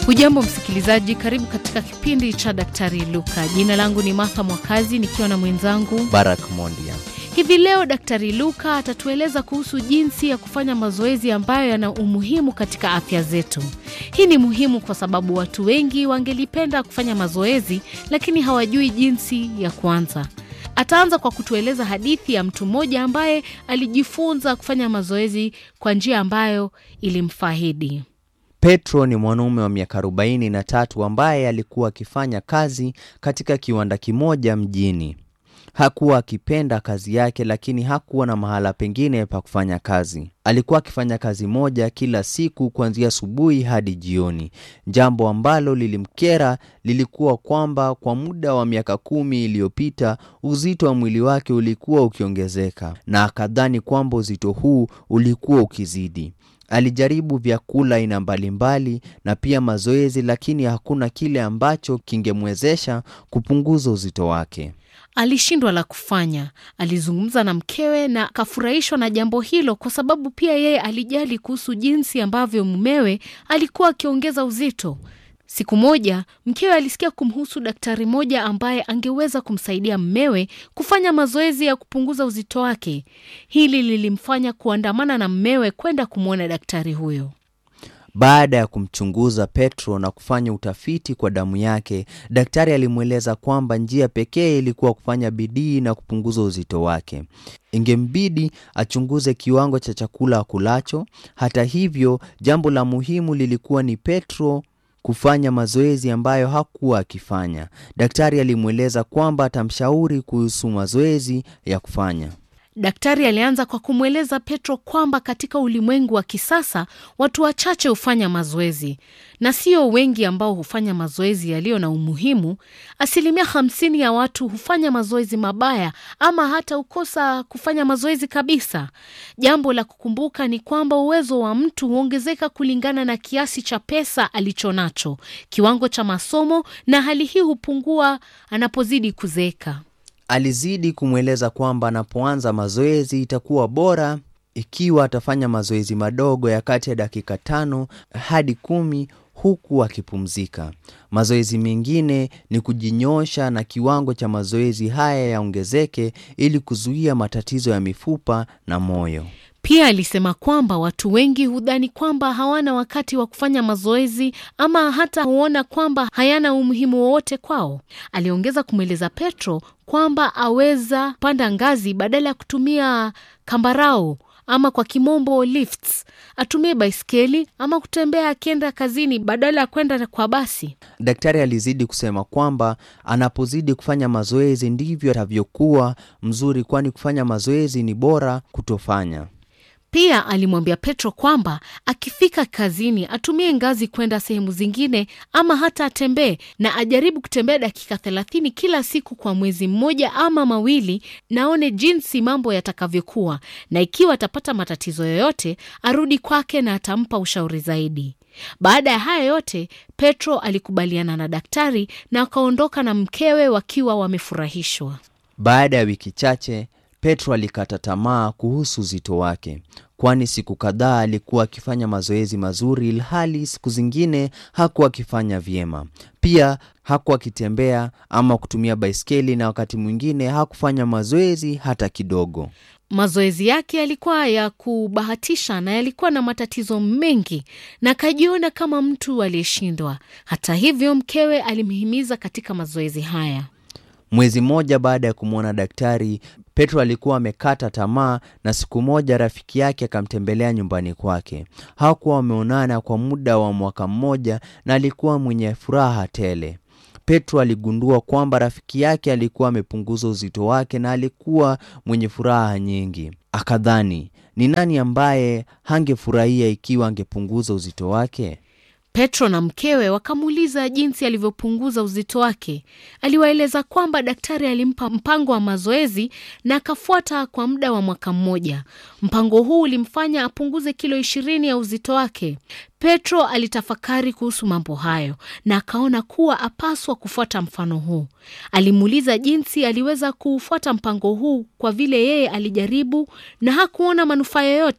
Hujambo msikilizaji, karibu katika kipindi cha Daktari Luka. Jina langu ni Martha Mwakazi nikiwa na mwenzangu Barak Mondia. Hivi leo Daktari Luka atatueleza kuhusu jinsi ya kufanya mazoezi ambayo yana umuhimu katika afya zetu. Hii ni muhimu kwa sababu watu wengi wangelipenda kufanya mazoezi lakini hawajui jinsi ya kuanza. Ataanza kwa kutueleza hadithi ya mtu mmoja ambaye alijifunza kufanya mazoezi kwa njia ambayo ilimfahidi. Petro ni mwanaume wa miaka arobaini na tatu ambaye alikuwa akifanya kazi katika kiwanda kimoja mjini. Hakuwa akipenda kazi yake, lakini hakuwa na mahala pengine pa kufanya kazi. Alikuwa akifanya kazi moja kila siku kuanzia asubuhi hadi jioni. Jambo ambalo lilimkera lilikuwa kwamba kwa muda wa miaka kumi iliyopita uzito wa mwili wake ulikuwa ukiongezeka, na akadhani kwamba uzito huu ulikuwa ukizidi. Alijaribu vyakula aina mbalimbali na pia mazoezi, lakini hakuna kile ambacho kingemwezesha kupunguza uzito wake. Alishindwa la kufanya. Alizungumza na mkewe na akafurahishwa na jambo hilo, kwa sababu pia yeye alijali kuhusu jinsi ambavyo mumewe alikuwa akiongeza uzito. Siku moja mkewe alisikia kumhusu daktari mmoja ambaye angeweza kumsaidia mmewe kufanya mazoezi ya kupunguza uzito wake. Hili lilimfanya kuandamana na mmewe kwenda kumwona daktari huyo. Baada ya kumchunguza Petro na kufanya utafiti kwa damu yake, daktari alimweleza kwamba njia pekee ilikuwa kufanya bidii na kupunguza uzito wake. Ingembidi achunguze kiwango cha chakula akulacho. Hata hivyo, jambo la muhimu lilikuwa ni Petro kufanya mazoezi ambayo hakuwa akifanya. Daktari alimweleza kwamba atamshauri kuhusu mazoezi ya kufanya. Daktari alianza kwa kumweleza Petro kwamba katika ulimwengu wa kisasa watu wachache hufanya mazoezi na sio wengi ambao hufanya mazoezi yaliyo na umuhimu. Asilimia hamsini ya watu hufanya mazoezi mabaya ama hata hukosa kufanya mazoezi kabisa. Jambo la kukumbuka ni kwamba uwezo wa mtu huongezeka kulingana na kiasi cha pesa alichonacho, kiwango cha masomo, na hali hii hupungua anapozidi kuzeeka. Alizidi kumweleza kwamba anapoanza mazoezi itakuwa bora ikiwa atafanya mazoezi madogo ya kati ya dakika tano hadi kumi huku akipumzika. Mazoezi mengine ni kujinyosha na kiwango cha mazoezi haya yaongezeke ili kuzuia matatizo ya mifupa na moyo. Pia alisema kwamba watu wengi hudhani kwamba hawana wakati wa kufanya mazoezi ama hata huona kwamba hayana umuhimu wowote kwao. Aliongeza kumweleza Petro kwamba aweza panda ngazi badala ya kutumia kambarau ama kwa kimombo lifts, atumie baiskeli ama kutembea akienda kazini badala ya kwenda kwa basi. Daktari alizidi kusema kwamba anapozidi kufanya mazoezi ndivyo atavyokuwa mzuri, kwani kufanya mazoezi ni bora kutofanya. Pia alimwambia Petro kwamba akifika kazini atumie ngazi kwenda sehemu zingine ama hata atembee na ajaribu kutembea dakika thelathini kila siku kwa mwezi mmoja ama mawili, naone jinsi mambo yatakavyokuwa, na ikiwa atapata matatizo yoyote arudi kwake na atampa ushauri zaidi. Baada ya haya yote, Petro alikubaliana na daktari na akaondoka na mkewe wakiwa wamefurahishwa. Baada ya wiki chache Petro alikata tamaa kuhusu uzito wake, kwani siku kadhaa alikuwa akifanya mazoezi mazuri, ilhali siku zingine hakuwa akifanya vyema. Pia hakuwa akitembea ama kutumia baiskeli, na wakati mwingine hakufanya mazoezi hata kidogo. Mazoezi yake yalikuwa ya kubahatisha na yalikuwa na matatizo mengi, na akajiona kama mtu aliyeshindwa. Hata hivyo, mkewe alimhimiza katika mazoezi haya. Mwezi mmoja baada ya kumwona daktari, Petro alikuwa amekata tamaa, na siku moja rafiki yake akamtembelea nyumbani kwake. Hawakuwa wameonana kwa muda wa mwaka mmoja, na alikuwa mwenye furaha tele. Petro aligundua kwamba rafiki yake alikuwa amepunguza uzito wake na alikuwa mwenye furaha nyingi. Akadhani, ni nani ambaye hangefurahia ikiwa angepunguza uzito wake? Petro na mkewe wakamuuliza jinsi alivyopunguza uzito wake. Aliwaeleza kwamba daktari alimpa mpango wa mazoezi na akafuata kwa muda wa mwaka mmoja. Mpango huu ulimfanya apunguze kilo ishirini ya uzito wake. Petro alitafakari kuhusu mambo hayo na akaona kuwa apaswa kufuata mfano huu. Alimuuliza jinsi aliweza kuufuata mpango huu kwa vile yeye alijaribu na hakuona manufaa yoyote.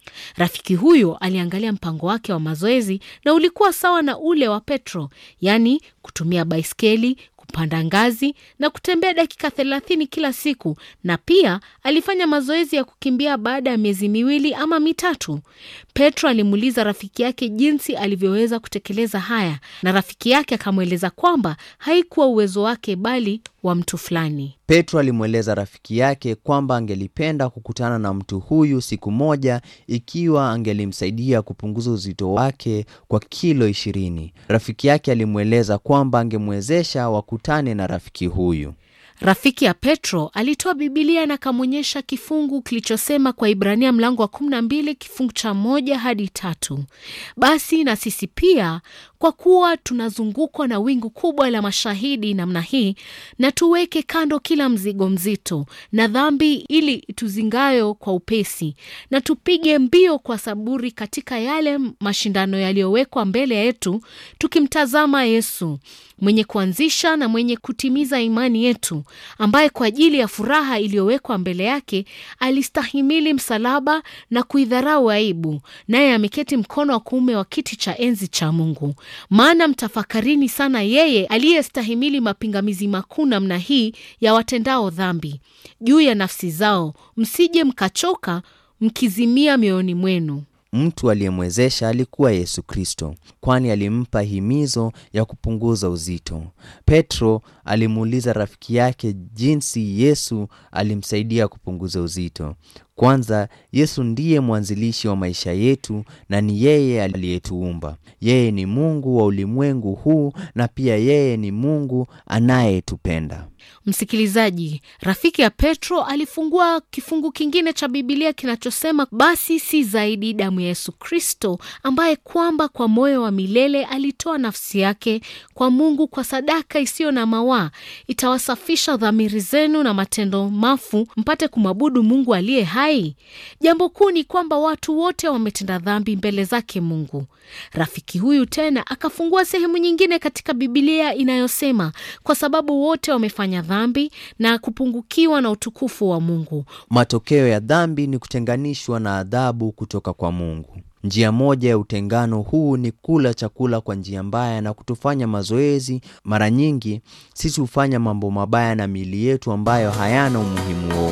Rafiki huyo aliangalia mpango wake wa mazoezi na ulikuwa sawa na ule wa Petro, yaani kutumia baiskeli, kupanda ngazi na kutembea dakika thelathini kila siku, na pia alifanya mazoezi ya kukimbia baada ya miezi miwili ama mitatu. Petro alimuuliza rafiki yake jinsi alivyoweza kutekeleza haya, na rafiki yake akamweleza kwamba haikuwa uwezo wake bali wa mtu fulani. Petro alimweleza rafiki yake kwamba angelipenda kukutana na mtu huyu siku moja ikiwa angelimsaidia kupunguza uzito wake kwa kilo ishirini. Rafiki yake alimweleza kwamba angemwezesha wakutane na rafiki huyu. Rafiki ya Petro alitoa Bibilia na akamwonyesha kifungu kilichosema kwa Ibrania mlango wa 12 kifungu cha moja hadi tatu. Basi na sisi pia, kwa kuwa tunazungukwa na wingu kubwa la mashahidi namna hii, na tuweke kando kila mzigo mzito na dhambi ili tuzingayo kwa upesi, na tupige mbio kwa saburi katika yale mashindano yaliyowekwa mbele yetu, tukimtazama Yesu mwenye kuanzisha na mwenye kutimiza imani yetu, ambaye kwa ajili ya furaha iliyowekwa mbele yake alistahimili msalaba na kuidharau aibu, naye ameketi mkono wa kuume wa kiti cha enzi cha Mungu. Maana mtafakarini sana yeye aliyestahimili mapingamizi makuu namna hii ya watendao dhambi juu ya nafsi zao, msije mkachoka mkizimia mioyoni mwenu. Mtu aliyemwezesha alikuwa Yesu Kristo, kwani alimpa himizo ya kupunguza uzito. Petro alimuuliza rafiki yake jinsi Yesu alimsaidia kupunguza uzito. Kwanza, Yesu ndiye mwanzilishi wa maisha yetu na ni yeye aliyetuumba. Yeye ni Mungu wa ulimwengu huu na pia yeye ni Mungu anayetupenda. Msikilizaji, rafiki ya Petro alifungua kifungu kingine cha Bibilia kinachosema, basi si zaidi damu ya Yesu Kristo, ambaye kwamba kwa moyo wa milele alitoa nafsi yake kwa Mungu kwa sadaka isiyo na mawaa, itawasafisha dhamiri zenu na matendo mafu, mpate kumwabudu Mungu aliye hai. Jambo kuu ni kwamba watu wote wametenda dhambi mbele zake Mungu. Rafiki huyu tena akafungua sehemu nyingine katika Bibilia inayosema, kwa sababu wote wamefanya dhambi na kupungukiwa na utukufu wa Mungu. Matokeo ya dhambi ni kutenganishwa na adhabu kutoka kwa Mungu. Njia moja ya utengano huu ni kula chakula kwa njia mbaya na kutofanya mazoezi. Mara nyingi sisi hufanya mambo mabaya na miili yetu ambayo hayana umuhimu wowote.